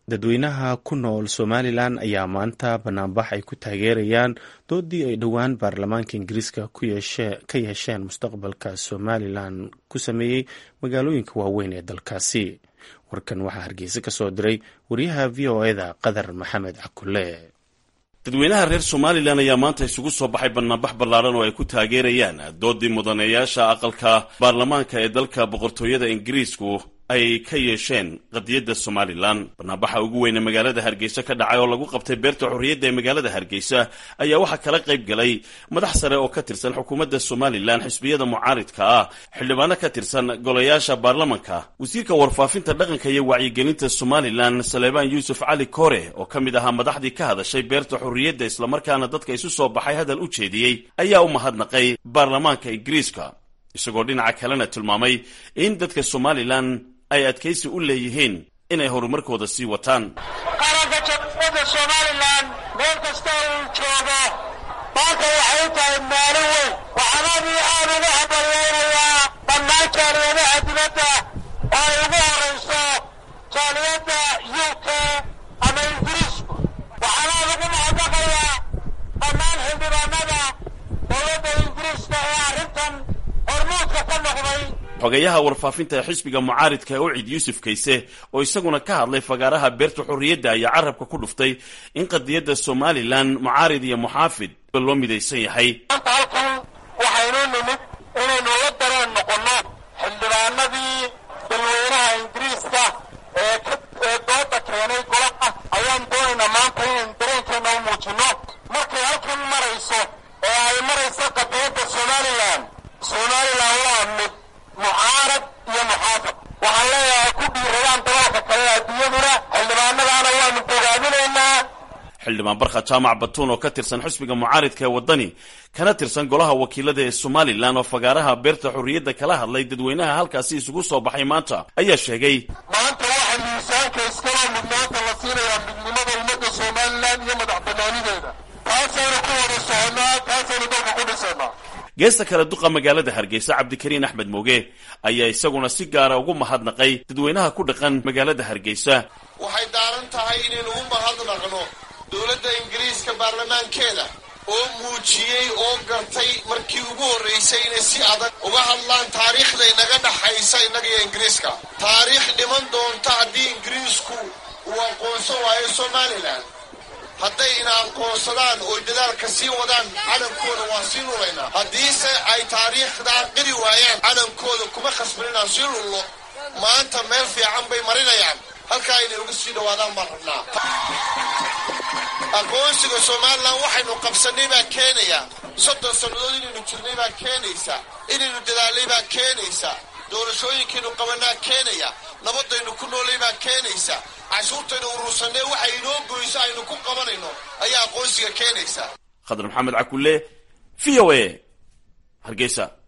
dadweynaha ku nool somalilan ayaa maanta banaanbax ay ku taageerayaan doodii ay dhowaan baarlamaanka ingiriiska ka yeesheen mustaqbalka somalilan ku sameeyey magaalooyinka waaweyn ee dalkaasi warkan waxaa hargeysa ka soo diray wariyaha v o eda qadar maxamed cakule dadweynaha reer somalilan ayaa maanta isugu soo baxay banaanbax ballaaran oo ay ku taageerayaan doodii mudaneeyaasha aqalka baarlamaanka ee dalka boqortooyada ingiriisku ay ka yeesheen qadiyadda somalilan banaanbaxa ugu weyne magaalada hargeysa ka dhacay oo lagu qabtay beerta xorriyadda ee magaalada hargeysa ayaa waxaa kala qayb galay madax sare oo ka tirsan xukuumadda somalilan xisbiyada mucaaridka ah xildhibaano ka tirsan golayaasha baarlamanka wasiirka warfaafinta dhaqanka iyo wacyigelinta somalilan saleebaan yuusuf cali kore oo ka mid ahaa madaxdii ka hadashay beerta xorriyadda islamarkaana dadka isu soo baxay hadal u jeediyey ayaa u mahadnaqay baarlamaanka ingiriiska isagoo dhinaca kalena tilmaamay in dadka somalilan ay adkaysi u leeyihiin inay horumarkooda sii wataan qaranka jamhuuriyadda somalilan meel kasta uu joogo maanta waxay u tahay maalin weyn waxaan aad iyo aad ugu habaryaynayaa dhammaan jaaliyadaha dibadda oo ay ugu horayso jaaliyadda u k ama ingiriisku waxaan aad ugu mahadnaqayaa dhammaan xildhibaanada dowladda ingiriiska ee arrintan hormuudka ka noqday xogeyaha warfaafinta ee xisbiga mucaaridka ee ucid yuusuf kayse oo isaguna ka hadlay fagaaraha beerta xorriyadda ayaa carabka ku dhuftay in qadiyadda somalilan mucaarid iyo muxaafid loo midaysan yahay maanta halkan waxaynu nimid inaynu la dareen noqonno xildhibaanadii dalweynaha ingiriiska ee ee dooda keenay golaha ayaan doonaynaa maanta inaynu dareenkeena u muujinno markay halkan marayso ee ay marayso qadiyadda somalilan somalilan waa mid mucaarad iyo muxaafid waxaan leeyahay ku dhiiradaan dalalka kale adduunyaduna xildhibaanadaana waanu bogaadinaynaa xildhibaan barkha jaamac batuun oo ka tirsan xisbiga mucaaridka ee waddani kana tirsan golaha wakiilada ee somalilan oo fagaaraha beerta xorriyadda kala hadlay dadweynaha halkaasi isugu soo baxay maanta ayaa sheegay maanta waxaa miisaanka iskaloo mudnaanta la siinayaa midnimada ummadda somalilan iyo madax banaanideeda taasaynu ku wada soconaa taasaynu dalka ku dhisaynaa geesta kale duqa magaalada hargeysa cabdikariin axmed mooge ayaa isaguna si gaara ugu mahadnaqay dadweynaha ku dhaqan magaalada hargeysa waxay daaran tahay inaynu u mahadnaqno dowladda ingiriiska baarlamaankeeda oo muujiyey oo gartay markii ugu horraysay inay si adag uga hadlaan taariikhda inaga dhaxaysa innaga iyo ingiriiska taariikh dhiman doonta haddii ingiriisku uu aqoonsan waayo somalilan hadday ina aqoonsadaan oo dadaalka sii wadaan calankooda waan sii lulaynaa haddiise ay taariikhdaa qiri waayaan calankooda kuma khasban inaan sii lullo maanta meel fiican bay marinayaan halkaa inay uga sii dhawaadaan baan rabnaa aqoonsiga somalilan waxaynu qabsannay baa keenaya soddon sannadood inaynu jirnay baa keenaysa inaynu dadaalnay baa keenaysa doorashooyinkaynu qabanaa keenaya nabadaynu ku noolay baa keenaysa cashuurtaynu urursannee waxay inoo goyso aynu ku qabanayno ayaa aqoonsiga keenaysa khadar maxamed cakulle v o a hargeysa